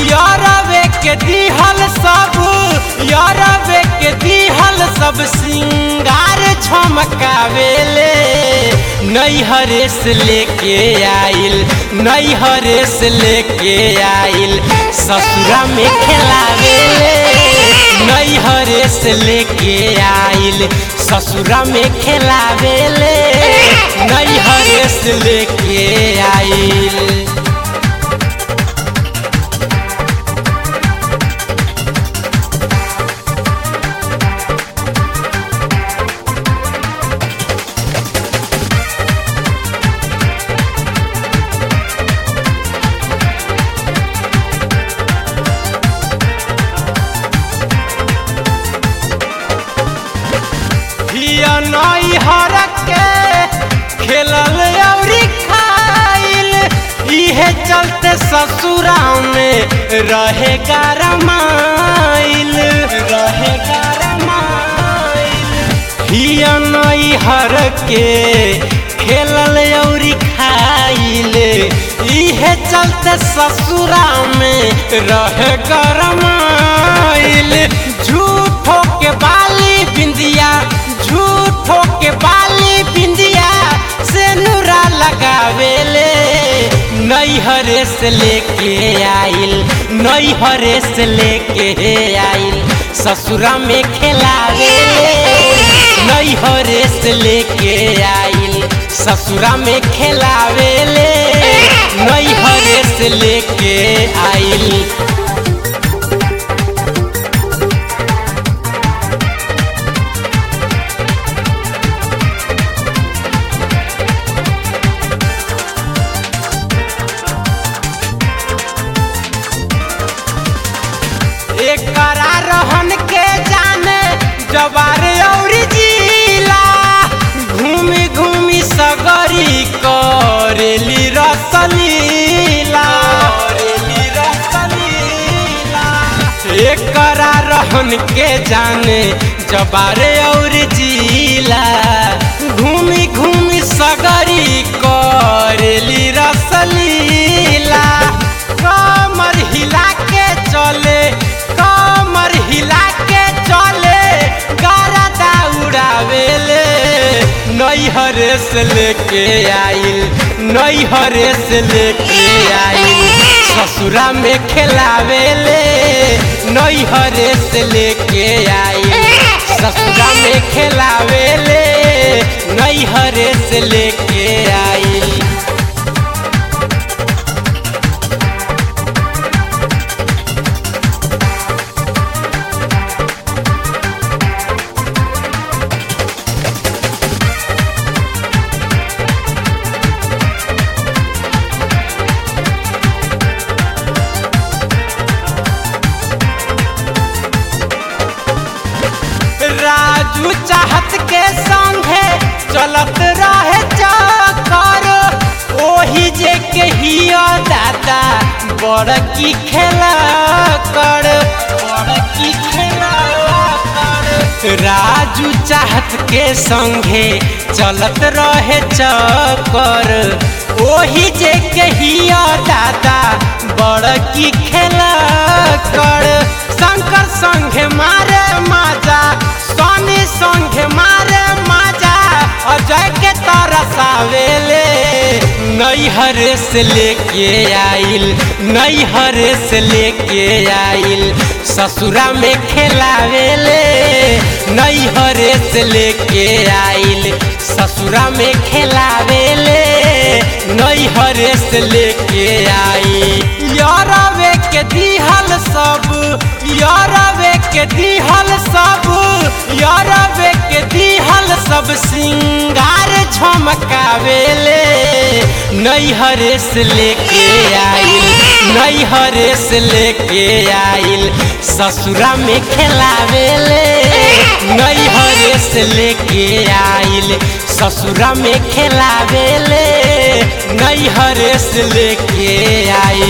यारवे के दिहल सब यारवे के दिहल सब सिंगार छमकावेले नैहरे से लेके आइल नैहरे से लेके आइल ससुरा में खेलावेले नैहरे से लेके आइल ससुरा में खेलावेले नैहरे से लेके आइल हिया नई हर के खेलल अउरी खाइल इहे चलते ससुरा में रहे गरमाइल रहे गरमाइल हिया नई हर के खेलल अउरी खाइल इहे चलते ससुरा में रहे गरमाइल झूठो के बाली बिंदिया झूठो के बाली बिंदिया से नूरा लगावेले नैहरे से लेके आइल नैहरे से लेके आइल ससुरा में खेलावेले नैहरे से लेके आइल ससुरा में खेलावेले नैहरे से लेके आइल एकरा रहन के जाने जवार और जिला घूमी घूमी सगरी करेली रसलीला करेली रसलीला एकरा रहन के जाने जबारे और जिला घूमी घूमी सगरी करेली रसलीला कमर हिला के चले कमर हिला के चले गरदा उड़ावेले नैहरे से लेके आइल नैहरे से लेके आइल ससुरा में खेलावेले नैहरे से लेके आइल ससुरा में खेलावेले नैहरे से लेके आइल राजू चाहत के संगे चलत रहे चक्कर ओही जे के हिया दादा बड़ की खेला कर बड़ की खेला कर राजू चाहत के संगे चलत रहे चक्कर ओही जे के हिया दादा बड़ की खेला कर शंकर संगे मारे माजा सोनी संगे मारे माजा अजय के तरसावेले नैहरे से लेके आइल नैहरे से लेके आइल ससुरा में खेलावेले नैहरे से लेके आइल ससुरा में खेलावेले नैहरे से लेके आइल यारवे के दिहल सब यारवे के दिहल सब यारवे के दिहल सब सिंगार झमकावेले नैहरे से लेके आइल नैहरे से लेके आइल ससुरा में खेलावेले नैहरे से लेके आइल ससुरा में खेलावेले नैहरे से लेके आइल